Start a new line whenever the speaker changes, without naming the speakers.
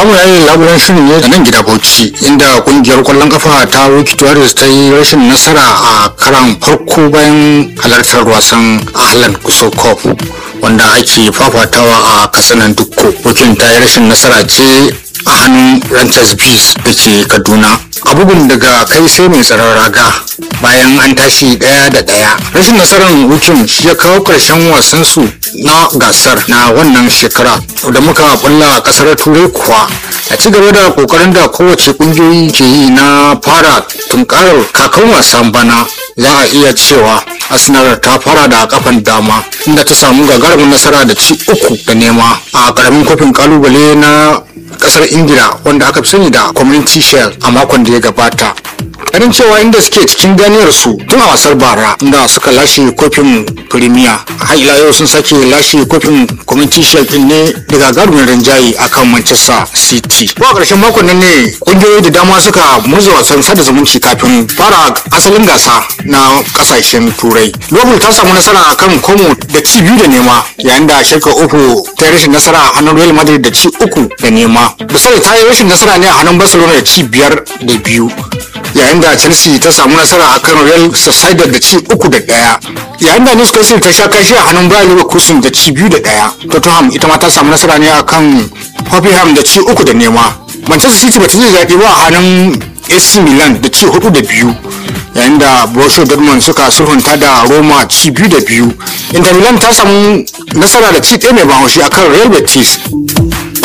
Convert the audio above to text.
za mu yayi labulan shirin ne a nan gida bauchi inda kungiyar kwallon kafa ta Wiki Tuwaris ta yi rashin nasara a karan farko bayan halartar wasan Ahlan Kusur Cup wanda ake fafatawa a kasanan dukko bukin ta yi rashin nasara ce a hannun Ranchers Bees da ke Kaduna a bugun daga kai sai mai tsaron raga bayan an tashi daya da daya rashin nasarar wukin shi ya kawo karshen wasan su na gasar na wannan shekara da muka bulla a kasar turai kuwa a ci gaba da kokarin da kowace kungiyoyi ke yi na fara tunkarar kakan wasan bana za a iya cewa arsenal ta fara da kafan dama inda ta samu gagarumin nasara da ci uku da nema a karamin kofin kalubale na kasar ingila wanda aka fi sani da community shield a makon da ya gabata ganin cewa inda suke cikin ganiyar su tun a wasar bara inda suka lashe kofin premier har ila yau sun sake lashe kofin community shield din ne daga garumin rinjaye akan manchester city ko a ƙarshen makon nan ne kungiyoyi da dama suka murza wasan sada zumunci kafin fara asalin gasa na kasashen turai liverpool ta samu nasara akan como da ci biyu da nema yayin da shirka uku ta yi rashin nasara a hannun real madrid da ci uku da nema misali ta yi rashin nasara ne a hannun barcelona da ci biyar da biyu yayin da chelsea ta samu nasara a kan real sociedad da ci uku da daya yayin da newcastle ta sha kashi a hannun bayan leverkusen da ci biyu da daya tottenham ita ma ta samu nasara ne a kan hoffenheim da ci uku da nema manchester city ba ta ji daɗi ba a hannun ac milan da ci hudu da biyu yayin da borussia dortmund suka sulhunta da roma ci biyu da biyu inter milan ta samu nasara da ci ɗaya mai bahaushe akan real betis